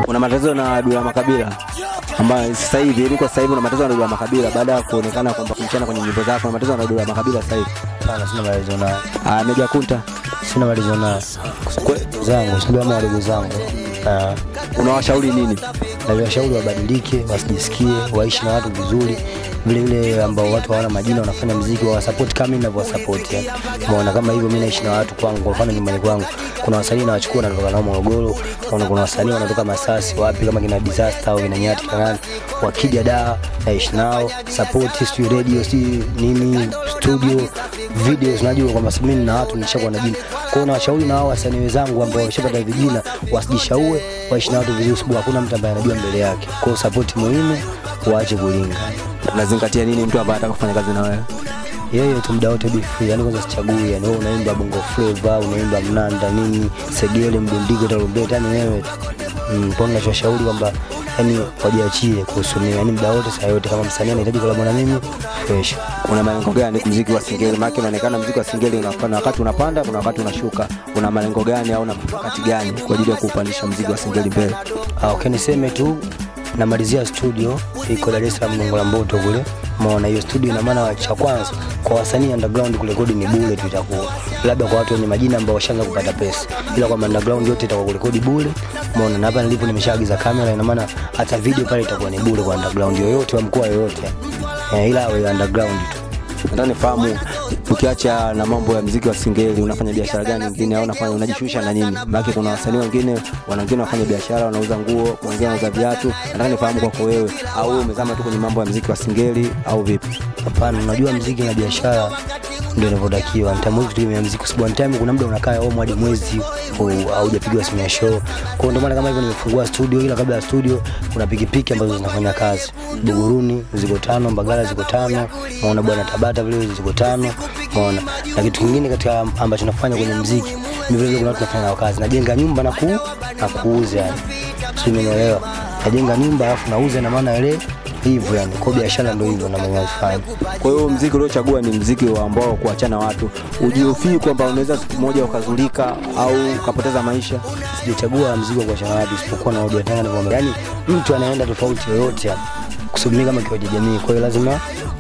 Una matatizo na Dula Makabila ambayo sasa hivi yani kwa sasa hivi una matatizo na Dula Makabila baada ya kuonekana kwamba kumchana kwenye nyimbo zako, una matatizo na Dula Makabila sasa hivi. Hapana, sina malizo naye, Ah, Meja Kunta sina malizo naye zangu, sababu ama wadogo zangu Ah, unawashauri nini? naviwashauri wabadilike, wasijisikie, waishi na watu vizuri vile vile ambao watu hawana majina wanafanya mziki wawasapoti kama mimi ninavyowasapoti. yani. Umeona kama hivyo, mimi naishi na watu kwangu, kwa mfano nyumbani kwangu kuna wasanii nawachukua wanatoka nao Morogoro, kuna, kuna wasanii wanatoka Masasi wapi kama kina Disaster au kina Nyati kanani, wakija da naishi nao support, sijui radio, sijui nini studio videos, najua kwamba mimi na watu nishakuwa na jina. Kwa hiyo nawashauri na hao wasanii wenzangu ambao wameshapata vijina wasijishaue, waishi na watu vizuri, sababu hakuna mtu ambaye anajua mbele yake. Kwa hiyo support muhimu, waache kulinga Unazingatia nini mtu ambaye anataka kufanya kazi na wewe? yeye tu muda wote be free, yani kwanza sichagui, yani wewe unaimba bongo flava, unaimba mnanda nini, segele, mdundiko, tarumbeta, yani wewe tu mm, kwa hiyo ninachoshauri kwamba yani wajiachie kuhusu mimi, yani muda wote saa yote, kama msanii anahitaji kolabo na mimi fresh. Una malengo gani muziki wa singeli? Maana unaonekana muziki wa singeli unafanya wakati unapanda, kuna wakati unashuka. Una malengo gani au una mkakati gani kwa ajili ya kupandisha muziki wa singeli mbele? Ah, okay, niseme tu namalizia studio iko Dar es Salaam Gongo la Mboto kule. Umeona hiyo studio, ina maana cha kwanza kwa wasanii underground kurekodi ni bure tu, itakuwa labda kwa watu wenye majina ambao washaanza kupata pesa, ila kwa underground yote itakuwa kurekodi bure. Umeona, na hapa nilipo nimeshaagiza kamera, ina maana hata video pale itakuwa ni bure kwa underground yoyote wa mkoa yoyote, eh, ila awe underground tu. Nataka nifahamu ukiacha na mambo ya muziki wa singeli unafanya biashara gani nyingine au unafanya unajishughulisha na nini? Maana kuna wasanii wengine wana wengine wanafanya biashara, wanauza nguo, kuna wengine wanauza viatu. Nataka nifahamu kwako wewe, au wewe umezama tu kwenye mambo ya muziki wa singeli au vipi? Hapana, unajua mziki na biashara ndio inavyotakiwa. Nitamwezi kutegemea mziki kwa sababu one time kuna muda unakaa home hadi mwezi au- haujapigiwa simu ya show. Kwa hiyo ndio maana kama hivyo nimefungua studio, ila kabla ya studio kuna pikipiki ambazo zinafanya kazi. Buguruni ziko tano, Mbagala ziko tano, maona bwana Tabata vile ziko tano, maona. Na kitu kingine katika ambacho nafanya kwenye mziki, ni vile vile kuna watu nafanya nao kazi. Najenga nyumba na ku na kuuza yani. Sio umeelewa? Najenga nyumba alafu nauza na maana ile hivyo yani. Kwa hiyo biashara ndio hivyo na mwenye alifanya. Kwa hiyo mziki uliochagua ni mziki wa ambao kuachana watu, ujihofii kwamba unaweza siku moja ukazulika au ukapoteza maisha. sijachagua mzigo kwa chana wapi isipokuwa na audio tanga nivyo yani mtu anaenda tofauti yoyote yani kusubiri kama kiwaje jamii kwa hiyo lazima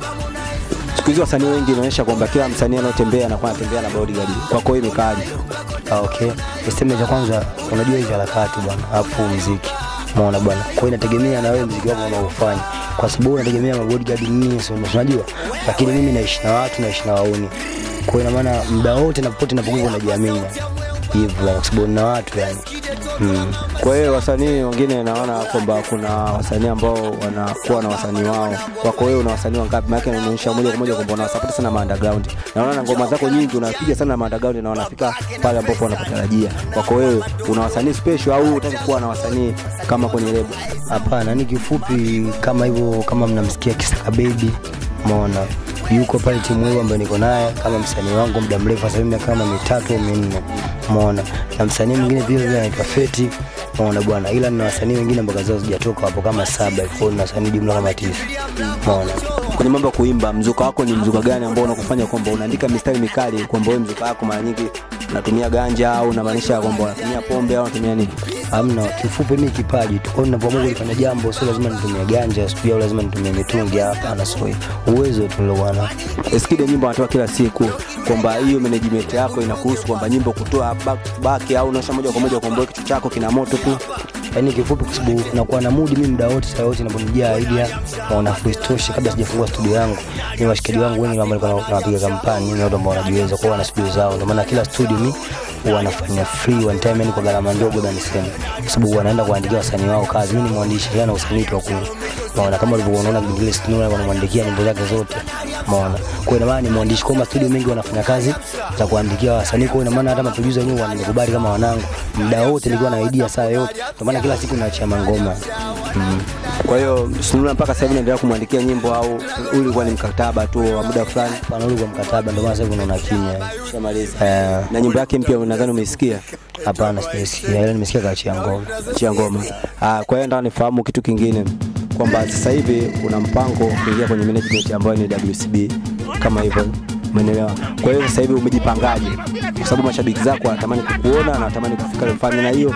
Siku hizi wasanii wengi inaonyesha kwamba kila msanii anayotembea anakuwa anatembea na bodyguard. Kwako wewe imekaaje? ah, okay niseme cha kwanza unajua hizi harakati bwana alafu muziki umeona bwana kwa hiyo inategemea na wewe muziki wako unaofanya kwa sababu unategemea mabodyguard nini sio unajua lakini mimi naishi na watu naishi na wauni kwa hiyo ina maana muda wote na popote napokuwa najiamini hivyo kwa sababu na watu yani mm. Kwa hiyo wasanii wengine naona kwamba kuna wasanii ambao wanakuwa na wasanii wao. Kwako wewe una wasanii wangapi? Maana inaonyesha moja kwa moja kwamba unawasapoti sana ma underground. Naona na ngoma zako nyingi unapiga sana ma underground na wanafika pale ambapo wanakutarajia. Kwako wewe una wasanii special au unataka kuwa na wasanii kama kwenye lebo? Hapana, ni kifupi kama hivyo, kama mnamsikia Kisaka Baby, umeona yuko pale timu hiyo ambayo niko naye kama msanii wangu muda mrefu, sasa hivi miaka kama mitatu au minne, umeona na msanii mwingine vile vile anaitwa Feti, umeona bwana, ila nina wasanii wengine ambao kazi zao zijatoka hapo kama saba, kwa hiyo nina wasanii jumla kama tisa, umeona. Kwenye mambo ya kuimba, mzuka wako ni mzuka gani ambao unakufanya kwamba unaandika mistari mikali, kwamba wewe mzuka wako mara nyingi unatumia ganja au unamaanisha kwamba unatumia pombe au unatumia nini? Hamna, kifupi mimi kipaji tu. Kwa hiyo ninapoamua kulifanya jambo sio lazima nitumie ganja, sijui au lazima nitumie mitungi, hapana, sio hivyo. Uwezo tu ndio bwana. Eskide nyimbo anatoa kila siku, kwamba hiyo management yako inakuhusu kwamba nyimbo kutoa back to back au unaosha moja kwa moja kwamba wewe kichwa chako kina moto tu. Yaani kifupi kwa sababu nakuwa na mood mimi muda wote saa yote ninaponijia idea naona freestoshe kabla sijafungua studio yangu. Ni washikaji wangu wengi ambao nilikuwa nawapiga kampani, ni watu ambao wanajiweza kwa wana studio zao. Ndio maana kila studio mimi huwa nafanya free one time yani kwa gharama ndogo na niseme. Kwa sababu wanaenda kuandikia wasanii wao kazi. Mimi ni mwandishi yana usanii tu wa ku. Maana kama ulivyoona unaona Bigile Sinura wanamwandikia nyimbo zake zote. Maana kwa hiyo ina maana ni mwandishi kwa studio mengi wanafanya kazi za kuandikia wasanii. Kwa hiyo ina maana hata maproducer wenyewe wananikubali kama wanangu. Muda wote nilikuwa na idea saa yote. Ndio maana kila siku naachia mangoma. Mm. Kwa hiyo Sunula mpaka sasa hivi unaendelea kumwandikia nyimbo au ulikuwa ni mkataba tu wa muda fulani? Panarudi kwa mkataba ndio maana sasa hivi unaona kimya. Ushamaliza. Eh, Na nyimbo yake mpya nadhani umeisikia hapana sijasikia. Ila nimesikia kaachia ngoma. chia ngoma. Ah, kwa hiyo nataka nifahamu kitu kingine kwamba sasa hivi una mpango kuingia kwenye management ambayo ni WCB kama hivyo umeelewa. Kwa hiyo sasa hivi umejipangaje? Kwa sababu mashabiki zako wanatamani kukuona na wanatamani kufika Rufani, na hiyo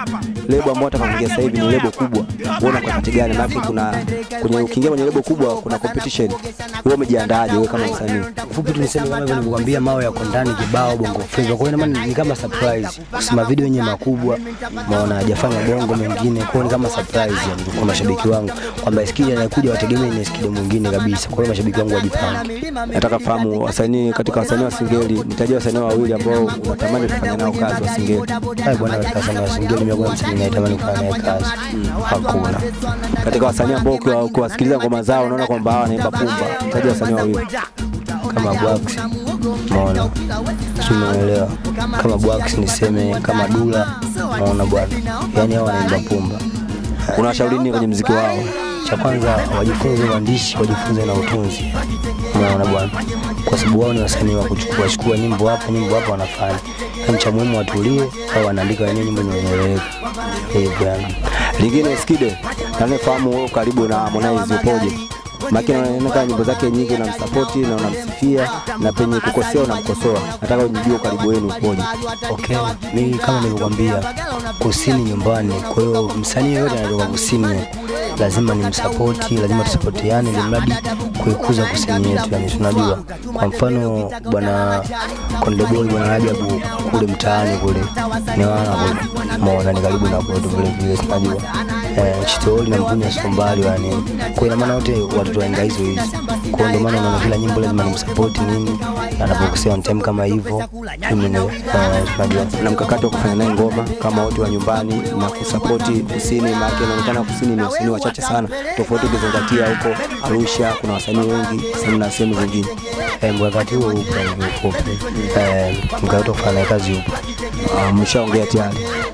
lebo ambao atakaingia sasa hivi ni lebo kubwa, uona kwa kati gani? Maana kuna kwenye ukiingia kwenye lebo kubwa kuna competition. Wewe umejiandaaje wewe kama msanii? Fupi tu niseme kama hivyo nilivyokuambia, mawe yako ndani kibao bongo flava. Kwa hiyo ina maana ni kama surprise, kusema video yenyewe makubwa, maona hajafanya bongo mengine, kwa hiyo ni kama surprise yani kwa mashabiki wangu kwamba Skidi anakuja wategemee ni Skidi mwingine kabisa. Kwa hiyo mashabiki wangu wajipange. Nataka fahamu wasanii katika wasanii wa Singeli, nitajia wasanii wawili ambao unatamani kufanya nao kazi wa Singeli. Hai bwana, katika sana wa Singeli mimi kwa msanii natamani kufanya naye kazi. Hakuna. Katika wasanii ambao ukiwa- ukiwasikiliza ngoma zao unaona kwamba hawa wanaimba pumba, nitajia wasanii wawili. kama Bwax, umeona, si umeelewa? Kama Bwax niseme kama Dula, umeona bwana, yani hao wanaimba pumba. Unawashauri nini kwenye mziki wao? Cha kwanza wajifunze uandishi, wajifunze na utunzi, umeona bwana, kwa sababu wao ni wasanii wa kuchukua chukua nyimbo hapa nyimbo hapa wanafanya. Yani cha muhimu watulie, au wanaandika wenyewe nyimbo zinazoeleweka hivyo yani. Lingine Skide, nafahamu wewe karibu na Harmonize upoje? Maki inaonekana nyimbo zake nyingi unamsapoti na unamsifia na penye kukosea unamkosoa. Nataka unijue ukaribu wenu upoje. Okay, mimi kama nilivyokuambia, kusini nyumbani. Kwa hiyo msanii yoyote anatoka kusini lazima ni msapoti, lazima tusapotiane, ili mradi kuikuza kusini yetu. Yani tunajua, kwa mfano bwana Konde Boy, bwana Rajabu kule mtaani kule ni wana kule, umeona ni karibu na kwetu vile vile, tunajua eh, Chitoli na Mpunya sio mbali yani. Kwa ina maana wote watoto waenga hizo hizo, kwa hiyo ndio maana unaona kila nyimbo lazima nimsapoti nini, anapokosea on time kama hivyo, mimi ni eh, tunajua Na mkakati wa kufanya naye ngoma kama wote wa nyumbani na kusapoti kusini, maana inaonekana kusini ni wasanii wachache sana, tofauti ukizingatia huko Arusha kuna wasanii wengi sana na sehemu zingine. Eh, mkakati huo upo hivyo ufupi. Eh, mkakati wa kufanya naye kazi upo. Ah, Mshaongea tayari.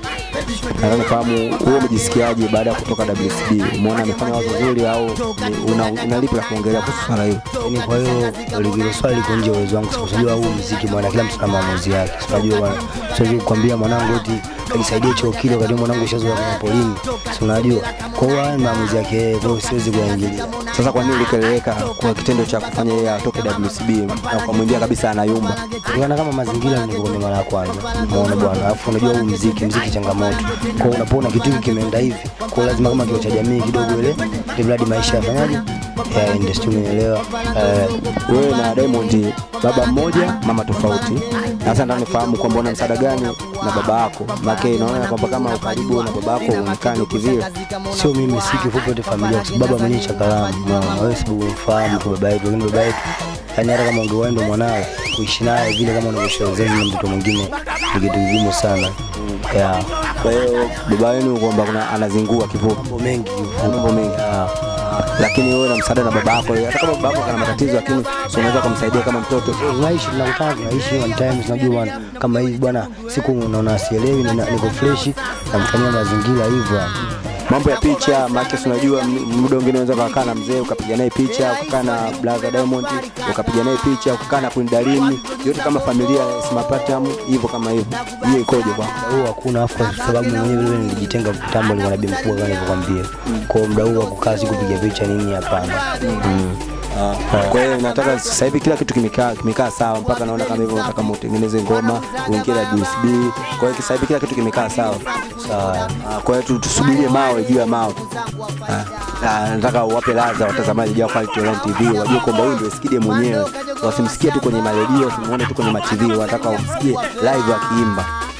Nataka nifahamu wewe umejisikiaje baada ya kutoka WCB? Umeona amefanya wazo zuri au ni- una, una lipi la kuongelea kuhusu swala hilo? Yaani kwa hiyo hilo swali liko nje ya uwezo wangu, kwa sababu huu muziki bwana, kila mtu ana maamuzi yake. Unajua bwana, siwezi kukwambia mwanangu eti kajisaidie choo kile wakati mwanangu ushazoea kwenye polini, si unajua. Kwa hiyo haya ni maamuzi yake yeye, kwa hiyo siwezi kuyaingilia. Sasa kwa nini ulikeleleka kwa kitendo cha kufanya yeye atoke WCB na ukamwambia kabisa anayumba? Kulingana kama mazingira nilivyokuambia mara ya kwanza, umeona bwana. Alafu unajua huu muziki, muziki changamoto. Kwa hiyo unapoona kitu hiki kimeenda hivi, kwa hiyo lazima kama kio cha jamii kidogo ile, ili mradi maisha yafanyaje, yaende, sijui umenielewa. Eh, Wewe na Diamond baba mmoja mama tofauti. Sasa nataka nifahamu kwamba una msaada gani na baba yako? Maana inaona kwamba kama ukaribu na baba yako uonekane kivile. sio mimi, si kifupi yote familia, kwa sababu baba mwenyewe chakalamu, unaona wewe, sababu umfahamu tu baba yetu, lakini baba yetu yani, hata kama ungewahi ndo mwanao kuishi naye vile kama unavyoishi na wazazi na mtoto mwingine ni kitu kigumu sana ya Kwa hiyo baba yenu kwamba kuna anazingua kifupi. mambo mengi mambo mengi. Ya. lakini wewe na msaada na baba yako, hata kama baba yako kana matatizo, lakini si unaweza kumsaidia kama mtoto. tunaishi tunakutana tunaishi one time tunajua bwana kama hivi bwana siku unaona sielewi nina- niko fresh namfanyia mazingira hivyo yani. Mambo ya picha, maana si unajua m- muda mwingine unaweza ukakaa na mzee ukapiga naye picha, ukakaa na brother Diamond ukapiga naye picha, ukakaa na Queen Darling, yote kama familia Smart Platinum hivyo kama hivyo. Hiyo ikoje bwana? muda huu hakuna afu kwa sababu mwenyewe vile nilijitenga kitambo nilikuwa na bi mkubwa kama nilivyokuambia kwa hiyo muda huu wa kukaa si kupiga picha nini hapana mm. Kwa hiyo nataka sasa hivi kila kitu kimekaa kimekaa sawa, mpaka naona kama hivyo nataka mutengeneze ngoma uingie na USB. Kwa hiyo sasa hivi kila kitu kimekaa sawa. sawa Ah, Kwa hiyo tu- tusubirie mawe juu ya mawe. Ah, ah, Nataka uwape ladha watazamaji wa Quality Online TV wajue kwamba huyu ndio Skide mwenyewe, wasimsikie tu kwenye maredio, wasimuone tu kwenye matv, wanataka wamsikie live akiimba.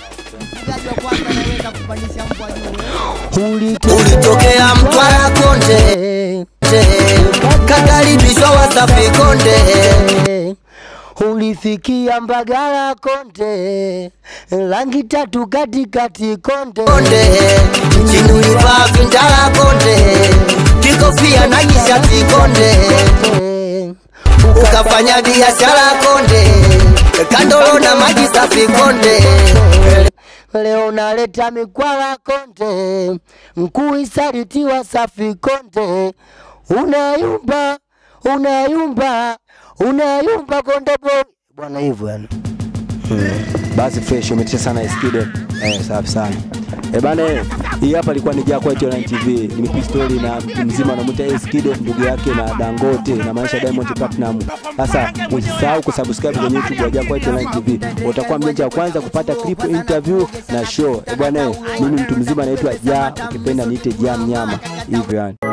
ulitokea Mtwara Konde, kakaribishwa Wasafi Konde, ulifikia Mbagala Konde, rangi tatu katikati Konde, Konde chini ulivaa vindala Konde, kikofia na kishati Konde, ukafanya biashara Konde, kandolo na maji safi Konde. leo naleta mikwala Konde, mkuu isalitiwa safi Konde, unayumba unayumba unayumba Konde boy bwana, hivyo yani. Basi fresh, umetisha sana Skide. Eh, safi sana. Eh bana, eh, hii hapa ilikuwa ni Jack White Online TV. Ni story na mtu mzima anamuita Ace Kid ndugu yake na Dangote na maisha Diamond Platinum. Sasa usisahau kusubscribe kwenye YouTube ya Jack White Online TV. Utakuwa mjanja wa kwanza kupata clip interview na show. Eh bwana, eh, mimi mtu mzima naitwa Ja, ukipenda niite Ja Mnyama. Hivyo yani.